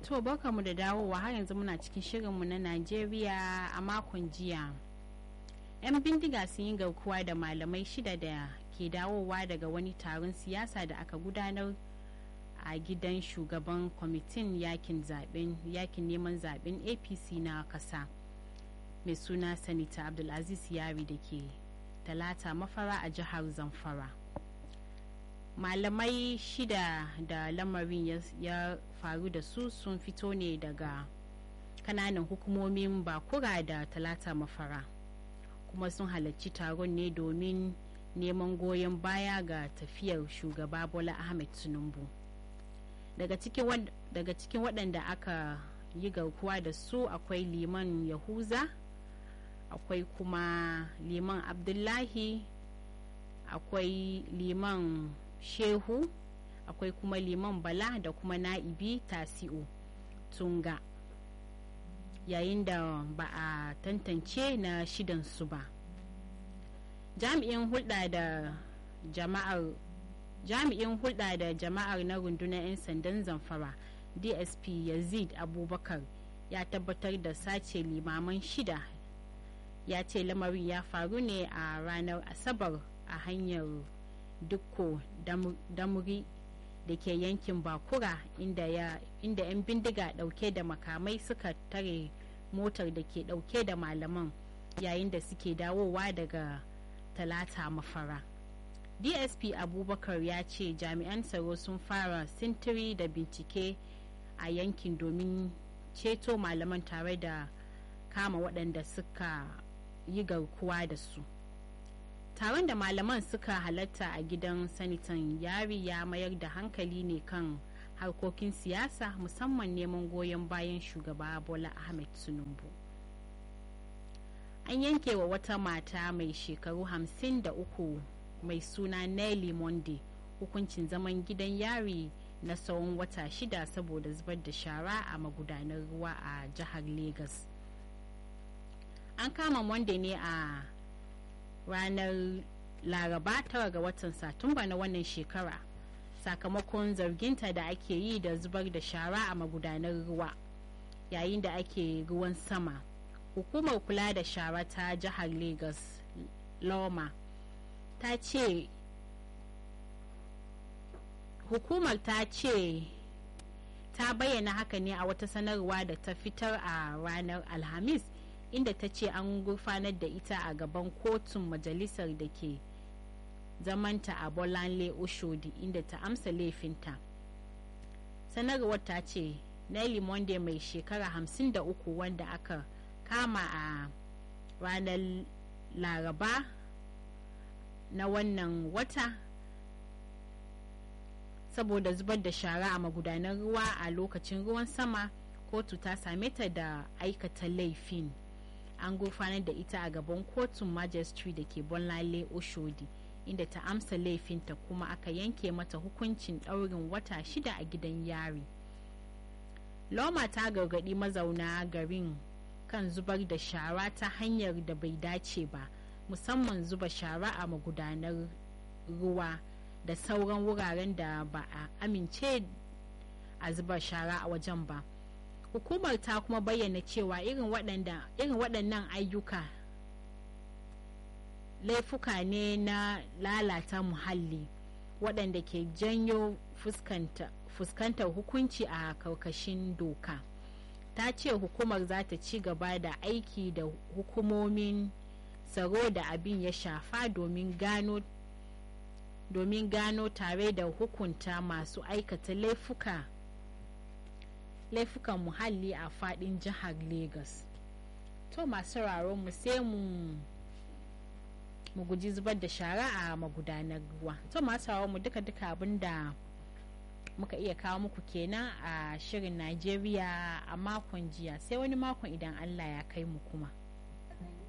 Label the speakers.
Speaker 1: To mu da dawowa har yanzu muna cikin shirinmu na Najeriya a makon jiya. 'Yan bindiga sun yi garkuwa da malamai shida da ke dawowa daga wani taron siyasa da aka gudanar a gidan shugaban kwamitin yakin zaben yakin neman zaben apc na kasa mai suna sanita abdulaziz yari da ke talata mafara a jihar zamfara malamai shida da lamarin ya faru da su sun fito ne daga kananan hukumomin bakura da talata mafara kuma sun halarci taron ne domin neman goyon baya ga tafiyar shugaba bola ahmed tinubu daga cikin waɗanda aka yi garkuwa da su akwai liman yahuza akwai kuma liman abdullahi akwai liman shehu akwai kuma liman bala da kuma na'ibi tasi'u tunga yayin da ba a tantance na shidansu ba jami'in hulɗa da jama'ar jami'in hulɗa da jama'ar na rundunar 'yan sandan zamfara dsp yazid abubakar ya tabbatar da sace limaman shida ya ce lamarin ya faru ne a ranar asabar a hanyar dukko damuri da ke yankin bakura inda 'yan bindiga dauke da makamai suka tare motar da ke dauke da malaman yayin da suke dawowa daga talata mafara dsp abubakar ya ce jami'an tsaro sun fara sintiri da bincike a yankin domin ceto malaman tare da kama waɗanda suka yi garkuwa da su taron da malaman suka halatta a gidan sanitan yari ya mayar da hankali ne kan harkokin siyasa musamman neman goyon bayan shugaba bola ahmed tinubu an yanke wa wata mata mai shekaru hamsin da uku mai suna nelly monday hukuncin zaman gidan yari na tsawon wata shida saboda zubar da shara a magudanar ruwa a jihar lagos an kama monday ne a ranar laraba tara ga watan satumba na wannan shekara sakamakon zarginta da ake yi da zubar da shara a magudanar ruwa yayin da ake ruwan sama hukumar kula da shara ta jihar lagos loma ta ce hukumar ta ce ta bayyana haka ne a wata sanarwa da ta fitar a ranar alhamis inda ta ce an gurfanar da ita a gaban kotun majalisar da ke zamanta a bolanle oshodi inda ta amsa laifinta sanarwar ta ce nelly monday mai shekara 53 wanda aka kama a ranar laraba na wannan wata saboda zubar da shara a magudanan ruwa a lokacin ruwan sama kotu ta same ta da aikata laifin an gurfanar da ita a gaban kotun majistri da ke bonlale oshodi inda ta amsa laifinta kuma aka yanke mata hukuncin ɗaurin wata shida a gidan yari loma ta gargaɗi mazauna garin kan zubar da shara ta hanyar da bai dace ba musamman zuba shara a magudanar ruwa da sauran wuraren da ba a amince a zuba shara a wajen ba hukumar ta kuma bayyana cewa irin waɗannan ayyuka laifuka ne na lalata muhalli waɗanda ke janyo fuskantar hukunci a karkashin doka ta ce hukumar za ta ci gaba da aiki da hukumomin tsaro da abin ya shafa domin gano domin gano tare da hukunta masu aikata laifuka laifukan muhalli a fadin jihar lagos to masu mu sai mu mu guji zubar da shara a magudanar ruwa to masu mu duka duka abinda muka iya kawo muku kenan a shirin najeriya a makon jiya sai wani makon idan allah ya kai mu kuma